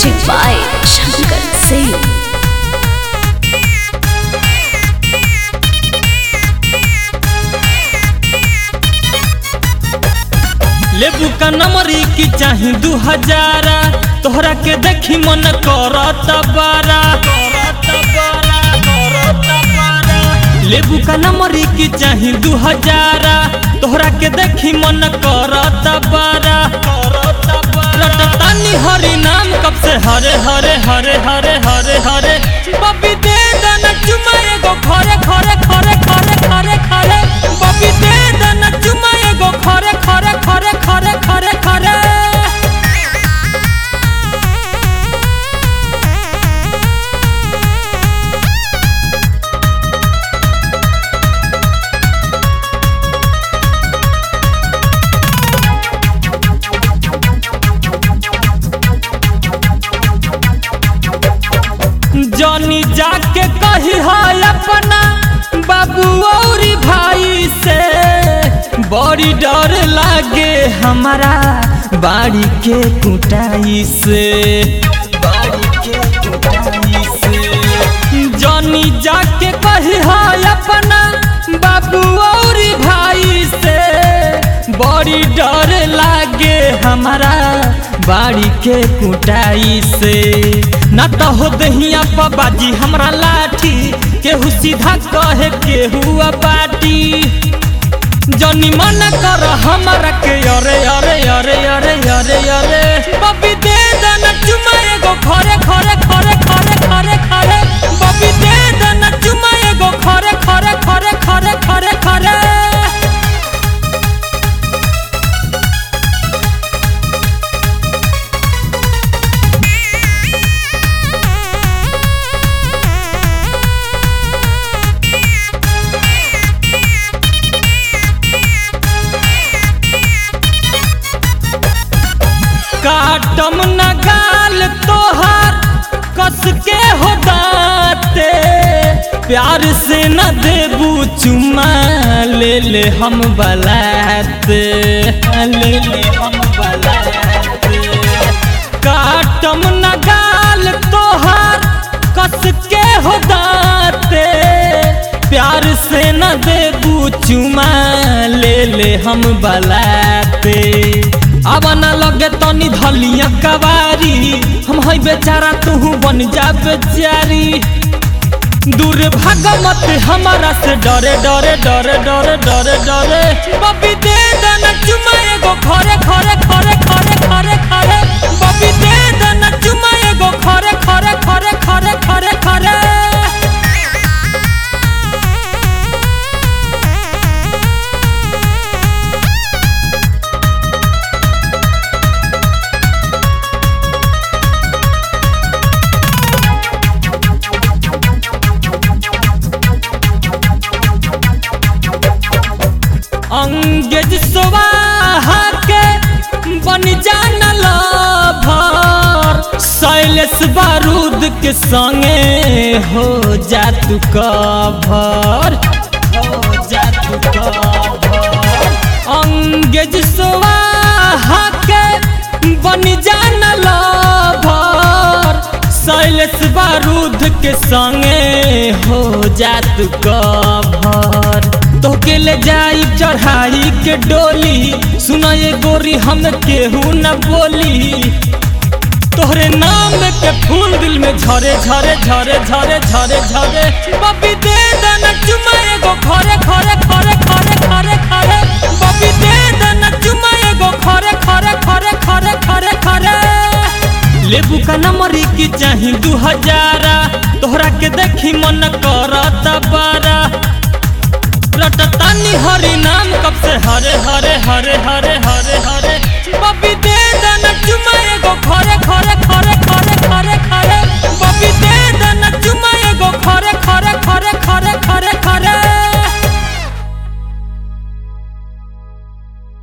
Music by Shankar Singh. लेबू का नंबरी की चाही दू हजारा तोहरा के देखी मन करत बारा लेबू का नंबरी की चाही दू हजारा तोहरा के देखी मन करत बारा रटतानी हरि नाम कब से हरे हरे हरे हरे हरे हरे बबी दे दन चुमा एगो खरे खरे खरे खरे खरे खरे बबी दे दन चुमा एगो खरे खरे खरे खरे खरे खरे जनी जाके कही है अपना बाबू और भाई से बड़ी डर लागे हमारा बाड़ी के कुटाई से बाड़ी के कुटाई से जनी जाके कही है अपना बाबू और भाई से बड़ी डर लागे हमारा बाड़ी के कुटाई से न तो हो दहिया बाजी हमरा लाठी केहू सीधा कहे केहू बाटी जनी मन कर हमरा के अरे अरे अरे अरे अरे अरे बबी दे दन चुमा एगो खरे खरे खरे खरे खरे खरे बबी दे दन चुमा एगो खरे खरे खरे खरे खरे खरे काटम न गाल तोहार कस के हो दाते प्यार से न देबू चुमा ले ले हम बलाते ले ले हम बलाते काटम न गाल तोहार कस के हो दाते प्यार से न देबू चुमा ले ले हम बलाते अब न लगे तनी धलिया कवारी हम है बेचारा तू बन जा बेचारी दूर भाग मत हमारा से डरे डरे डरे डरे डरे डरे बबी दे देना चुमा एगो खरे खरे खरे खरे खरे खरे बबी दे देना चुमा एगो खरे खरे खरे खरे खरे खरे अंगेज स्वाहा के बन जाना लभर शैलेश बारूद के संगे हो जा तू कभर हो जा तू कभर अंगेज स्वाहा के बन जाना लभर शैलेश बारूद के संगे हो जा तू कभर तोके ले जाई चढ़ाई के डोली सुना ये गोरी हम केहू न बोली तोहरे नाम के फूल दिल में झरे झरे झरे झरे झरे झरे बबी दे देना चुमा एगो खरे खरे खरे खरे खरे खरे बबी दे देना चुमा एगो खरे खरे खरे खरे खरे खरे लेबू का नंबरी की चाही दू हजारा तोहरा के देखी मन करत बारा रटतानी हरि नाम कब से हरे हरे हरे हरे हरे हरे